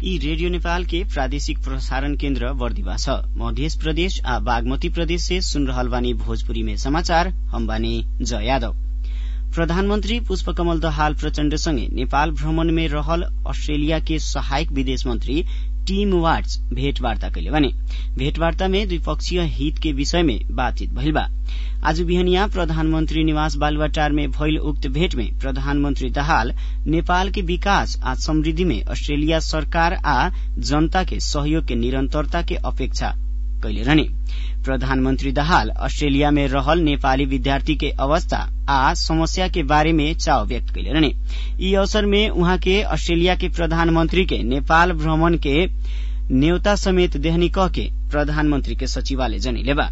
यी रेडियो नेपाल के प्रादेशिक प्रसारण केन्द्र बर्दिवा छ मध्य प्रदेश आ बागमती प्रदेश से सुन रहल बानी भोजपुरी में समाचार हम बानी जय यादव प्रधानमन्त्री पुष्पकमल दहाल प्रचण्डसँगै नेपाल भ्रमण में रहल अस्ट्रेलिया के सहायक विदेश मन्त्री टीम वाट्स भेटवार्ता कैले भने भेटवार्ता में द्विपक्षीय हित के विषय में बातचीत भइल बा आज बिहनिया प्रधानमन्त्री निवास बालुवाटार में भइल उक्त भेट में प्रधानमन्त्री दाहाल नेपाल के विकास आ समृद्धि में अस्ट्रेलिया सरकार आ जनता के सहयोग के निरन्तरता के अपेक्षा कैले रहने प्रधानमन्त्री दाहाल अस्ट्रेलिया में रहल नेपाली विद्यार्थी के अवस्था आ समस्या के बारे में चाव व्यक्त कैले रहने यी अवसर में उहाँ के अस्ट्रेलिया के प्रधानमन्त्री के नेपाल भ्रमण के न्योता समेत देहनी कह के प्रधानमन्त्री के सचिवालय जनैले बा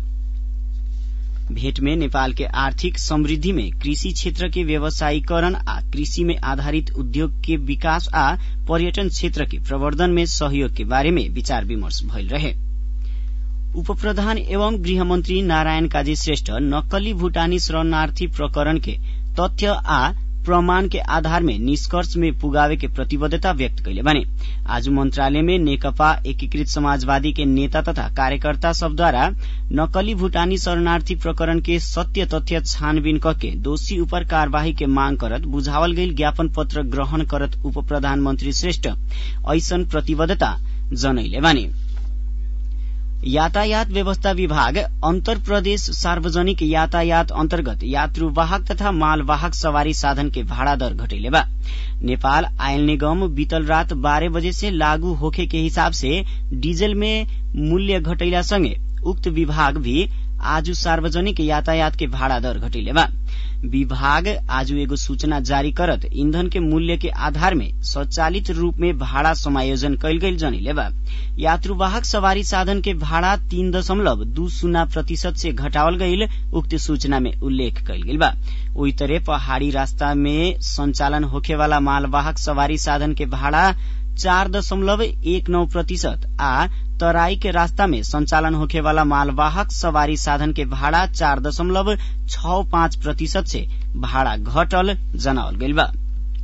भेट में नेपाल के आर्थिक समृद्धि में कृषि क्षेत्र के व्यवसायीकरण आ कृषि में आधारित उद्योग के विकास आ पर्यटन क्षेत्र के प्रवर्धन में सहयोग के बारे में विचार विमर्श भइल रहे उपप्रधान एवं गृहमन्त्री नारायण काजी श्रेष्ठ नक्कली भूटानी शरणार्थी प्रकरण के तथ्य आ प्रमाण के आधार में निष्कर्ष में पुगावे के प्रतिबद्धता व्यक्त कैले भने आज मंत्रालय में नेकपा एकीकृत समाजवादी के नेता तथा कार्यकर्ता सबद्वारा नकली भूटानी शरणार्थी प्रकरण के सत्य तथ्य छानबीन कके दोषी उपर कार्यवाही के मांग करत बुझावल गईल ज्ञापन पत्र ग्रहण करत उप प्रधानमन्त्री श्रेष्ठ ऐसन प्रतिबद्धता जनैले भने यातायात व्यवस्था विभाग अन्तर प्रदेश सार्वजनिक यातायात अन्तर्गत यात्रुवाहक तथा मालवाहक सवारी साधन के भाड़ा दर घटैले बा नेपाल आयल निगम बीतल रात बारह बजे से लागू होखे के हिसाब से डीजल में मूल्य घटैला संगे उक्त विभाग भी आज सार्वजनिक यातायात के भाड़ा दर घटैले बा विभाग आज एगो सूचना जारी करत ईंधन के मूल्य के आधार में स्वचालित रूप में भाड़ा समायोजन कैल गईल जनिले बा यात्रुवाहक सवारी साधन के भाड़ा तीन दशमलव दू शून्य प्रतिशत से घटावल गईल उक्त सूचना में उल्लेख कैल गईल बा ओई तरह पहाड़ी रास्ता में संचालन होखे वाला मालवाहक सवारी साधन के भाड़ा चार दशमलव एक नौ प्रतिशत आ तराई के रास्ता में संचालन होखे वाला मालवाहक सवारी साधन के भाड़ा चार दशमलव छ पाँच प्रतिशत से भाड़ा घटल जनावल गईल बा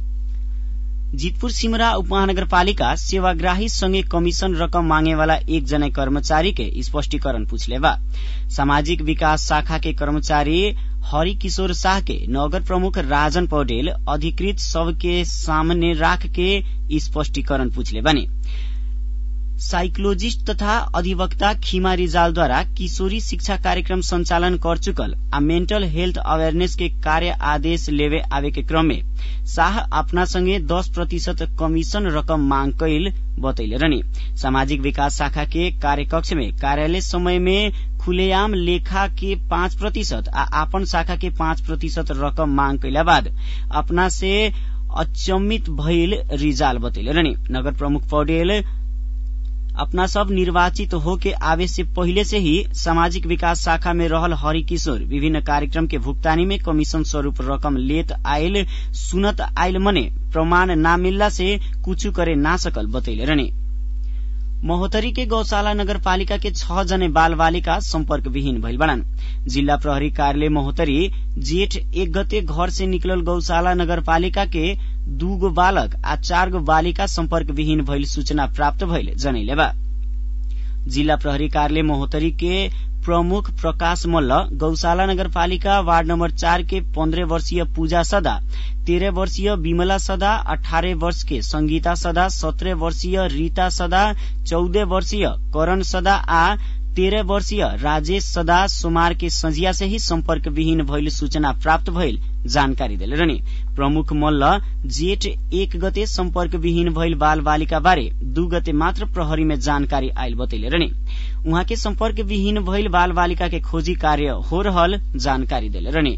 जीतपुर सिमरा उपमहानगरपालिका सेवाग्राही संगे कमीशन रकम मांगे वाला एक जना कर्मचारी के स्पष्टीकरण पूछले बा सामाजिक विकास शाखा के कर्मचारी हरि किशोर शाह के नगर प्रमुख राजन पौडेल अधिकृत सबके सामने राख के स्पष्टीकरण पूछले बने साइकोलोजिस्ट तथा अधिवक्ता खीमा रिजालद्वारा किशोरी शिक्षा कार्यक्रम संचालन कर चुकल आ मेंटल हेल्थ अवेयरनेस के कार्य आदेश लेवे आवे के क्रम में शाह अपना संगे दस प्रतिशत कमीशन रकम मांग कैल बतैले रहने सामाजिक विकास शाखा के कार्यकक्ष में कार्यालय समय में खुलेआम लेखा के पाँच प्रतिशत आ आपन शाखा के पाँच प्रतिशत रकम मांग कैला बाद अपना से अचम्मित भइल रिजाल बतैले रहने नगर प्रमुख पौडेल अपना सब निर्वाचित होके आवे से पहिले से ही सामाजिक विकास शाखा में रहल हरि किशोर विभिन्न कार्यक्रम के भुगतानी में कमीशन स्वरूप रकम लेत आयल सुनत आयल मने प्रमाण ना मिलला से कुछ करे ना सकल बतैले रहने महोत्तरी के गौशाला नगरपालिका के छ जने बाल बालिका सम्पर्क विहीन भइल बड़न जिल्ला प्रहरी कार्यालय महोत्तरी जेठ एक गते घर से निकलल गौशाला नगरपालिका के दूगो बालक आ चार गो बालिका सम्पर्क विहीन भइल सूचना प्राप्त भइल जनैले बा जिल्ला प्रहरी कार्यालय महोत्तरी के प्रमुख प्रकाश मल्ल गौशाला नगरपालिका वार्ड नम्बर चार के पन्द्रह वर्षीय पूजा सदा तेरह वर्षीय विमला सदा अठारह वर्ष के संगीता सदा सत्रह वर्षीय रीता सदा चौदह वर्षीय करण सदा आ तेरह वर्षीय राजेश सदा सोमार के संजिया से ही सम्पर्क विहीन भइल सूचना प्राप्त भइल जानकारी दिले रहने प्रमुख मल्ल जेठ एक गते सम्पर्क विहीन भइल बाल बालिका बारे दू गते मात्र प्रहरी में जानकारी आयल बतैले रहने उहाँ के सम्पर्क विहीन भइल बाल बालिका के खोजी कार्य हो रहल जानकारी दिले रहने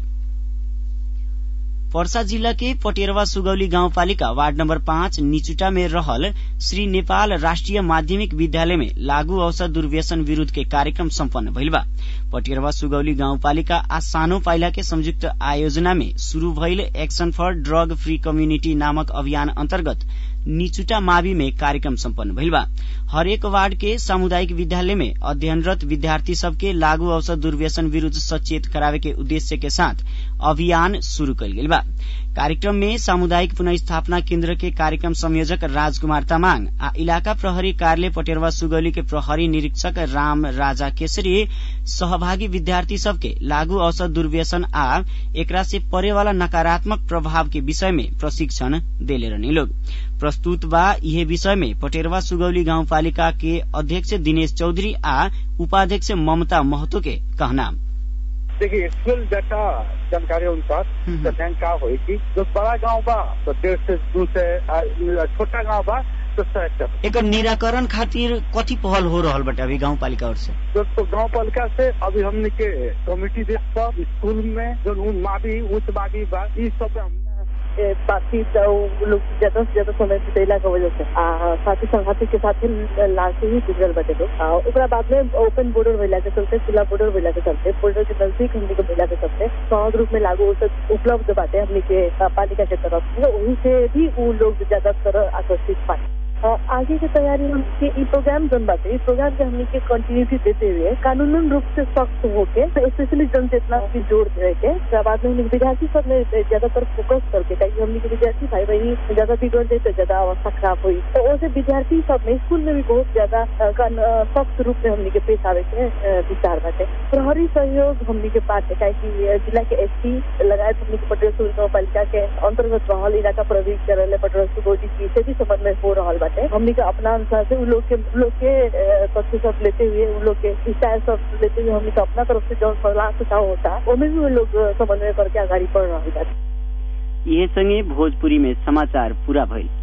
पर्सा जिल्ला के पटेरवा सुगौली गाउँपालिका वार्ड नम्बर पाँच निचुटा में रहल श्री नेपाल राष्ट्रिय माध्यमिक विद्यालय में लागू औषध दुर्व्यसन विरूद्ध के कार्यक्रम सम्पन्न भइल बा पटेरवा सुगौली गाउँपालिका आ सानो पाइला के संयुक्त आयोजना में शुरू भइल एक्शन फर ड्रग फ्री कम्युनिटी नामक अभियान अन्तर्गत निचुटा मावि में कार्यक्रम सम्पन्न भइल बा हरेक वार्ड के सामुदायिक विद्यालय में अध्ययनरत विद्यार्थी सबके लागू औषध दुर्व्यसन विरूद्ध सचेत करावे के उद्देश्य के साथ अभियान शुरू कल गेल बा कार्यक्रम में सामुदायिक पुनस्थापना केन्द्र के कार्यक्रम संयोजक राजकुमार तामाङ आ इलाका प्रहरी कार्यालय पटेरवा सुगौली के प्रहरी निरीक्षक राम राजा केसरी सहभागी विद्यार्थी सबके लागू औषध दुर्व्यसन आ एकरा से परे वाला नकारात्मक प्रभाव के विषय में प्रशिक्षण देले रहने लोग प्रस्तुत बा यह विषय में पटेरवा सुगौली गाउँपालिका के अध्यक्ष दिनेश चौधरी आ उपाध्यक्ष ममता महतो के कहना देखिए स्कूल डाटा जानकारी अनुसार जनसंख्या होगी जो बड़ा गांव बा तो डेढ़ से दू से छोटा गांव बा तो सौ हेक्टर एकर निराकरण खातिर कथी पहल हो रहल बटे अभी गाँव पालिका ओर से तो, तो गांव पालिका से अभी हमने के कमेटी दे सब स्कूल में जो मावी उच्च मावी बा ई सब हमने बाकी लोग ज्यादा से ज्यादा समय बितेला के वजह से साथी संघाती के साथ लाश ही गुजरल बटे लोग ओकरा बाद में ओपन बॉर्डर भइला के चलते खुला बॉर्डर भइला के चलते बॉर्डर के नजदीक हमने के भइला के चलते सहज रूप में लागू औषध उपलब्ध बाटे हमने के पालिका के तरफ से वहीं से भी वो लोग ज्यादातर आकर्षित पाए आगे की तैयारी हम के ई प्रोग्राम जन बाटे ई प्रोग्राम के हमने के कंटिन्यूटी देते हुए कानूनन रूप से सख्त होके स्पेशली जनचेतना की जोर दे के बाद में हमने विद्यार्थी सब में ज्यादातर फोकस करके ताकि हमने के विद्यार्थी भाई बहनी ज्यादा बिगड़ जाए तो ज्यादा अवस्था खराब हुई तो वैसे विद्यार्थी सब में स्कूल में भी बहुत ज्यादा सख्त रूप में हमने के पेश आवे के विचार बाटे प्रहरी सहयोग हमने के बाटे काहे जिला के एसपी लगायत हमने के पटेल गाँव पालिका के अंतर्गत रहल इलाका प्रवेश करे पटेल सुगोडी से भी समन्वय हो रहा बाटे हमने के अपना अनुसार से उन लोग के उन लोग के तथ्य सब लेते हुए उन लोग के विचार सब लेते हुए हमने के अपना तरफ से जो सलाह सुझाव होता उनमें भी उन लोग समन्वय करके आगाड़ी बढ़ रहा है ये संगे भोजपुरी में समाचार पूरा भइल